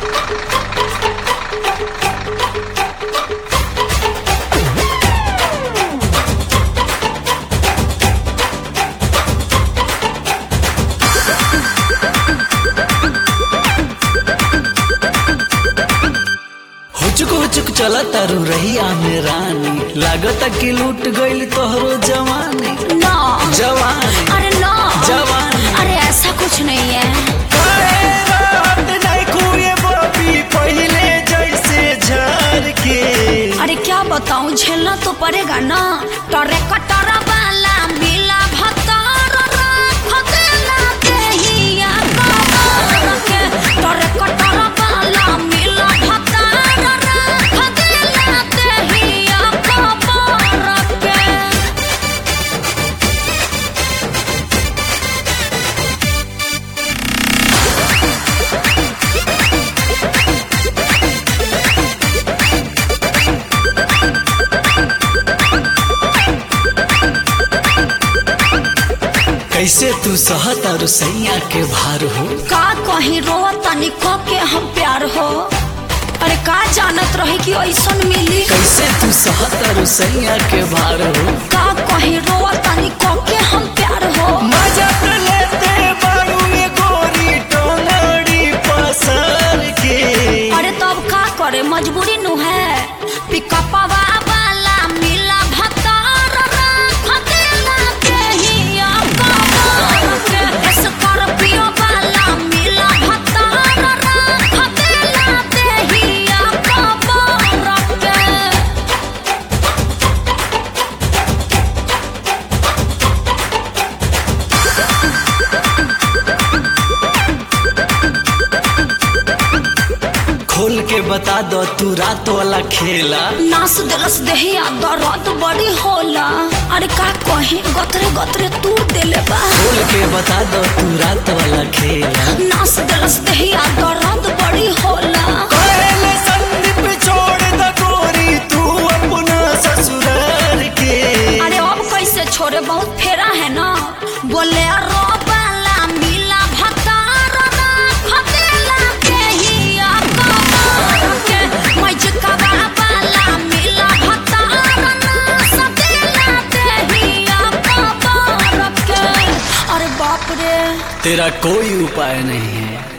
हुचुक हुचुक चला तारू रहिया में रानी लागता कि लूट गईल तोहरो जवानी ना जवानी अरे ना जवानी अरे ऐसा कुछ नहीं है काहे रात नहीं खुए बबी पहिले जैसे झार के अरे क्या बताऊं झेलना तो पड़ेगा ना टरे कटरा वाला मिला भतार राख देला देहिया कबर के टरे कटरा वाला मिला भतार राख देला देहिया कबर के कैसे तू सहत और सैया के भार हो का कहीं रोआ तनी क के हम प्यार हो अरे का जानत रही कि ऐसन मिली कैसे तू सहत और सैया के भार हो का कहीं रोआ तनी क के हम प्यार हो मजा तो लेते बारू ये गोरी टोंगड़ी पसार के अरे तब का करे मजबूरी नु है पिकअपवा वाला मिला भतार राख देला देहिया कबर के स्कॉर्पियो वाला मिला भतार राख देला देहिया कबर के खोल के बता दो तू रात वाला खेला नास दिलस देहिया दर्द बड़ी होला अरे का कहीं गतरे गतरे तू देले बा खोल के बता दो तू रात वाला खेला नास दिलस देहिया दर्द बड़ी होला पहले संदीप छोड़ द गोरी तू अपना ससुराल के अरे अब कैसे छोड़े बहुत फेरा है ना बोले रो वाला मिला भतार राख देला देहिया कबर के मजकवा वाला मिला भतार नास देला देहिया कबर के अरे बाप रे तेरा कोई उपाय नहीं है